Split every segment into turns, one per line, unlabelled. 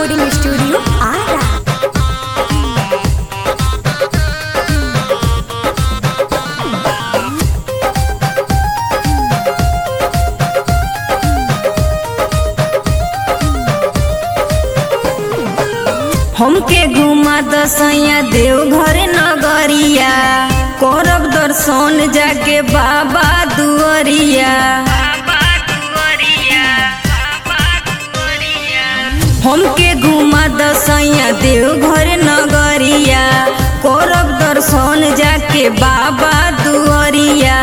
recording studio Ara
हमके घुमा दसैया देवघर नगरिया करब दर्शन जाके बाबा दुआरिया हमके घुमा दसैया देवघर नगरिया करब दर्शन जाके बाबा दुआरिया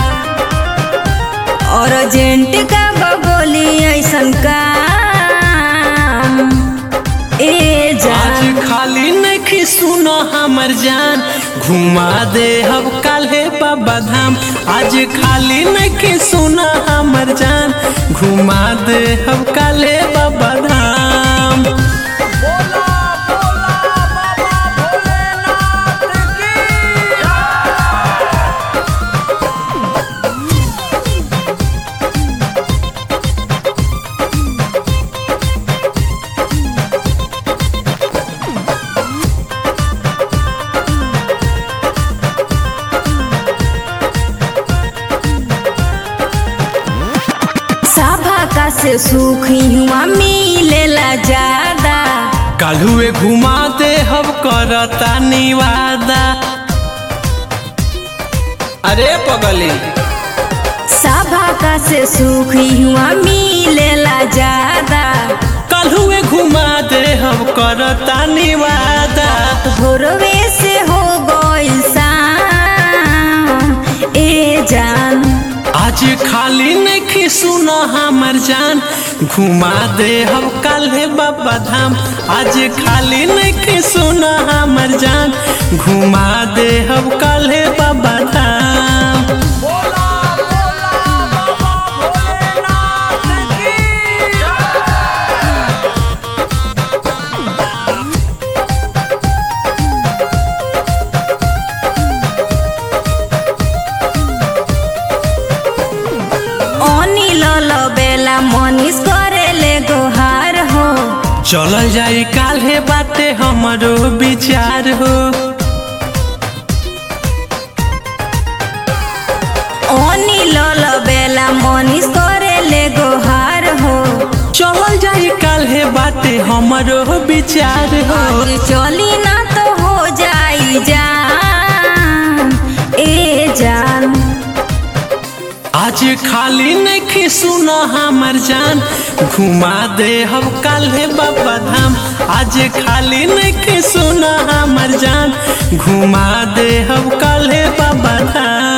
अर्जेंट का बगोली ऐसन काम ए जान
आज खाली नहीं सुनो हमर जान घुमा दे हम काल्हे बाबा धाम आज खाली नहीं सुनो हमर जान घुमा दे हम काल्हे बाबा धाम
सभा का से सुख हुआ मिलेला ज्यादा
काल्हुए घुमा दे हम करता निवादा अरे पगली
सभा का से सुख हुआ मिलेला ज्यादा
काल्हुए घुमा दे हम करता निवादा
भोरवे से हो गइल शाम ए जान
आज खाली नहीं सुनो हमर जान घुमा दे हम काल्हे बाबा धाम आज खाली नहीं सुनो हमर जान घुमा दे हम काल्हे बाबा धाम
अनिल बेला मनीष करेले गोहार हो
चल जाई काल्हे बाटे हमरो विचार हो
अनिल बेला मनीष करेले गोहार हो
चल जाई काल्हे बाटे हमरो विचार हो
और चली ना तो हो जाई जान ए जान
आज खाली नहीं सुनो हमर जान घुमा दे हम काल्हे बाबा धाम आज खाली नहीं सुनो हमर जान घुमा दे हम काल्हे बाबा धाम